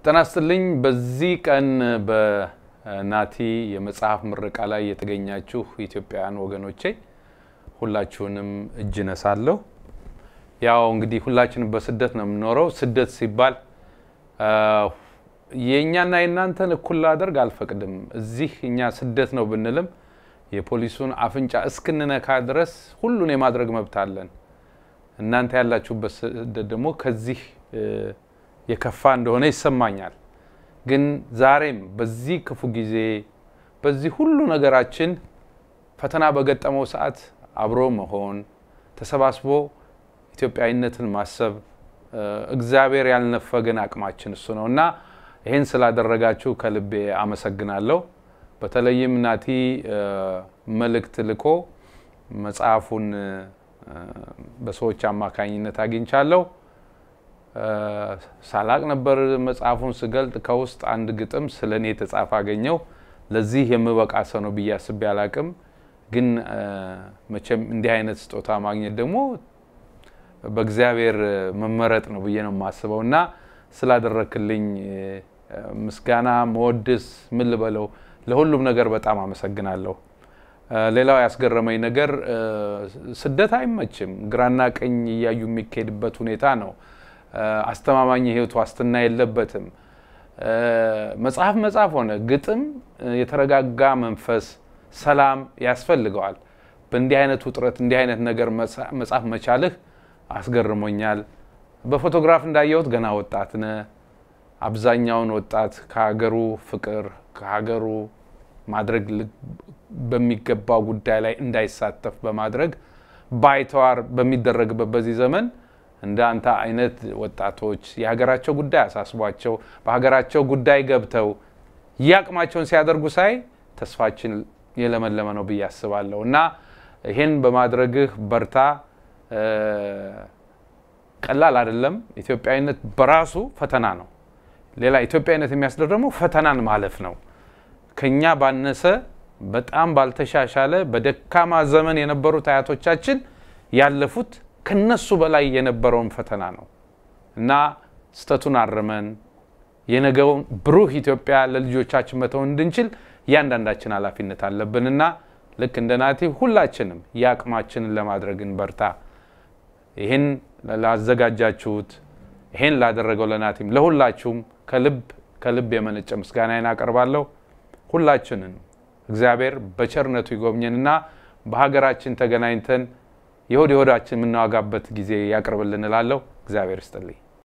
ጤና ይስጥልኝ። በዚህ ቀን በናቲ የመጽሐፍ ምረቃ ላይ የተገኛችሁ ኢትዮጵያውያን ወገኖቼ ሁላችሁንም እጅ ነሳለሁ። ያው እንግዲህ ሁላችንም በስደት ነው የምንኖረው። ስደት ሲባል የእኛና የእናንተን እኩል ላደርግ አልፈቅድም። እዚህ እኛ ስደት ነው ብንልም የፖሊሱን አፍንጫ እስክንነካ ድረስ ሁሉን የማድረግ መብት አለን። እናንተ ያላችሁበት ስደት ደግሞ ከዚህ የከፋ እንደሆነ ይሰማኛል። ግን ዛሬም በዚህ ክፉ ጊዜ በዚህ ሁሉ ነገራችን ፈተና በገጠመው ሰዓት አብሮ መሆን ተሰባስቦ ኢትዮጵያዊነትን ማሰብ እግዚአብሔር ያልነፈገን አቅማችን እሱ ነው እና ይህን ስላደረጋችሁ ከልቤ አመሰግናለሁ። በተለይም ናቲ መልእክት ልኮ መጽሐፉን በሰዎች አማካኝነት አግኝቻለሁ። ሳላቅ ነበር መጽሐፉን ስገልጥ ከውስጥ አንድ ግጥም ስለ እኔ የተጻፈ አገኘው። ለዚህ የምበቃ ሰው ነው ብዬ አስቤ አላቅም። ግን መቼም እንዲህ አይነት ስጦታ ማግኘት ደግሞ በእግዚአብሔር መመረጥ ነው ብዬ ነው የማስበው እና ስላደረክልኝ ምስጋና መወድስ ምን ልበለው ለሁሉም ነገር በጣም አመሰግናለሁ። ሌላው ያስገረመኝ ነገር ስደት አይመችም። ግራና ቀኝ እያዩ የሚካሄድበት ሁኔታ ነው። አስተማማኝ የህይወት ዋስትና የለበትም። መጽሐፍ መጽሐፍ ሆነ ግጥም የተረጋጋ መንፈስ፣ ሰላም ያስፈልገዋል። በእንዲህ አይነት ውጥረት እንዲህ አይነት ነገር መጽሐፍ መቻልህ አስገርሞኛል። በፎቶግራፍ እንዳየሁት ገና ወጣት ነህ። አብዛኛውን ወጣት ከሀገሩ ፍቅር ከሀገሩ ማድረግ በሚገባው ጉዳይ ላይ እንዳይሳተፍ በማድረግ ባይተዋር በሚደረግበት በዚህ ዘመን እንደ አንተ አይነት ወጣቶች የሀገራቸው ጉዳይ አሳስቧቸው በሀገራቸው ጉዳይ ገብተው የአቅማቸውን ሲያደርጉ ሳይ ተስፋችን የለመለመ ነው ብዬ አስባለሁ እና ይህን በማድረግህ በርታ። ቀላል አይደለም። ኢትዮጵያዊነት በራሱ ፈተና ነው። ሌላ ኢትዮጵያዊነት የሚያስደር ደግሞ ፈተናን ማለፍ ነው። ከኛ ባነሰ በጣም ባልተሻሻለ በደካማ ዘመን የነበሩት አያቶቻችን ያለፉት ከነሱ በላይ የነበረውን ፈተና ነው እና ስተቱን አርመን የነገውን ብሩህ ኢትዮጵያ ለልጆቻችን መተው እንድንችል እያንዳንዳችን ኃላፊነት አለብንና ልክ እንደ ናቲ ሁላችንም የአቅማችንን ለማድረግ እንበርታ። ይህን ላዘጋጃችሁት ይህን ላደረገው ለናቲም ለሁላችሁም ከልብ ከልብ የመነጨ ምስጋናዬን አቀርባለሁ። ሁላችንን እግዚአብሔር በቸርነቱ ይጎብኘንና በሀገራችን ተገናኝተን የሆድ የሆዳችን የምናዋጋበት ጊዜ ያቅርብልን እላለሁ። እግዚአብሔር ይስጥልኝ።